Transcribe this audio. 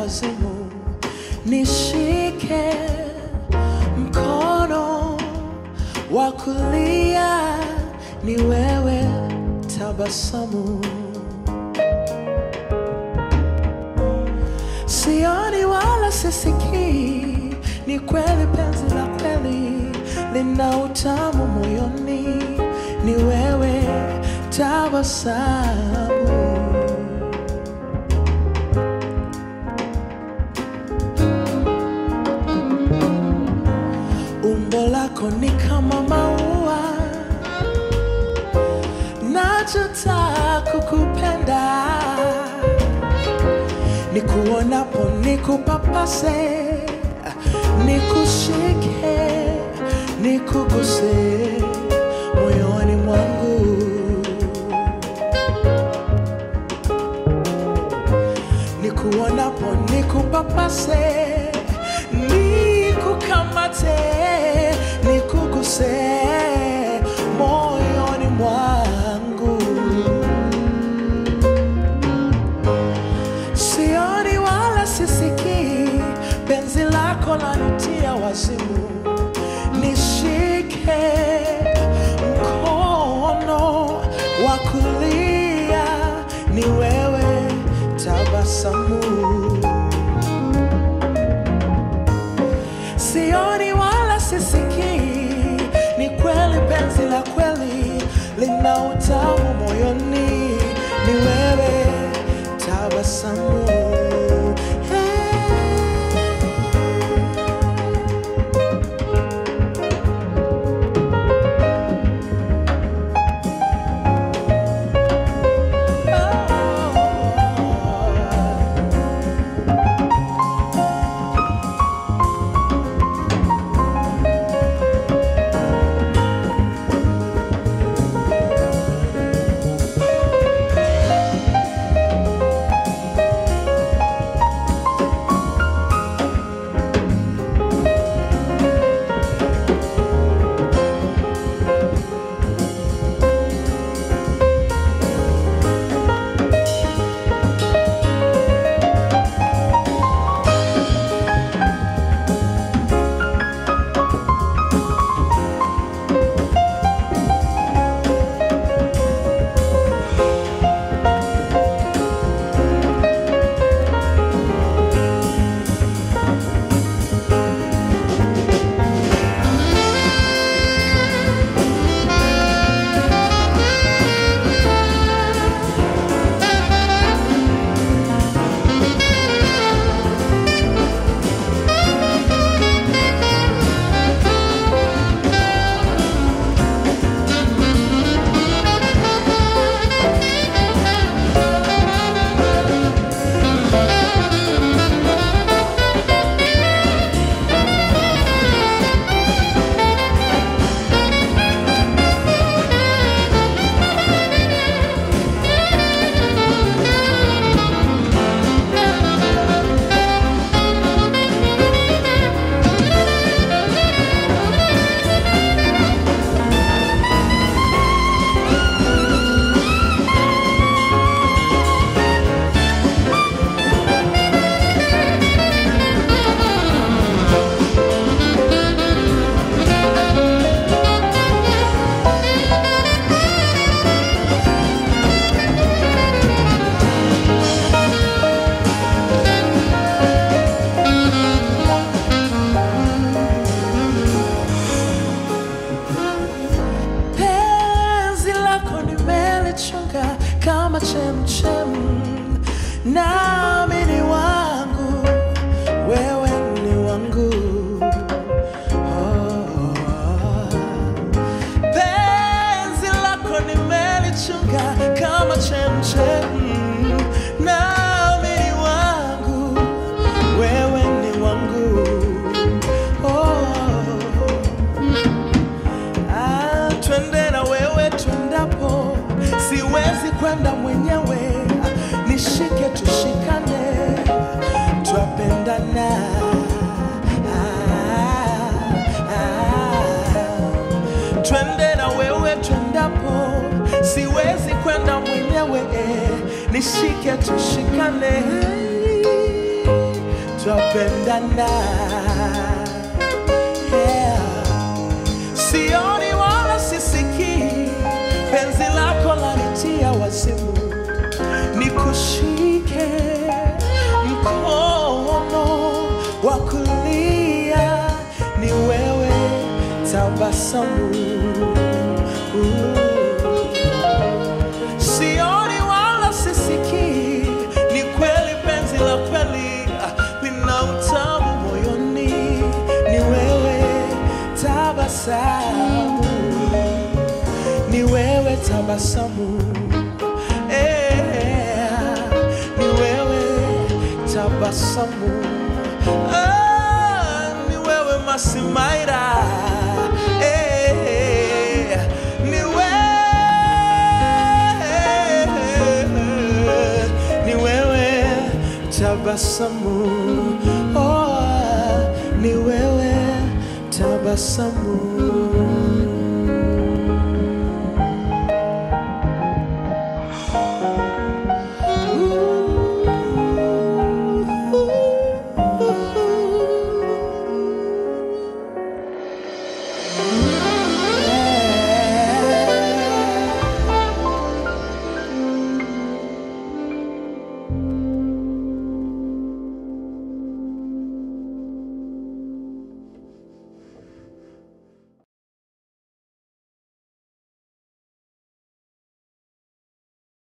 wazimu, nishike mkono wa kulia, ni wewe tabasamu. Sioni wala sisikii, ni kweli penzi la kweli lina utamu moyoni, ni wewe tabasamu. Umbo lako ni kama maua, nachotaka kukupenda nikuonapo nikupapase, nikushike, nikuguse moyoni mwangu, nikuonapo nikupapase, nikukamate, nikuguse moyoni mwangu. Sioni wala sisikii, penzi lako lanitia wazimu. Nishike mkono wa kulia, ni wewe tabasamu. Sioni wala sisikii, ni kweli penzi la kweli lina utamu moyoni, ni wewe tabasamu. Hey. penzi lako nimelichunga kama chemchem, nami ni wangu, wewe ni wangu. Oh. Penzi lako nimelichunga kama chemchem, nami ni wangu, wewe ni wangu. Oh. Ah, twende na wewe twendapo, siwezi kwenda mwenyewe. Ah, Nishike tushikane, twapendana. Ah, ah. Twende na wewe twendapo, siwezi kwenda mwenyewe. Nishike tushikane. twapendana yeah. Sioni wala sisikii penzi lako lanitia wazimu, nikushike mkono wa kulia, ni wewe tabasamu Sioni wala sisikii, ni kweli penzi la kweli lina utamu moyoni, ni wewe tabasamu, ni wewe tabasamu, eh, ni wewe tabasamu, ah, ni wewe Masimaira, eh, ni wewe, ni wewe tabasamu, oh, ni wewe tabasamu.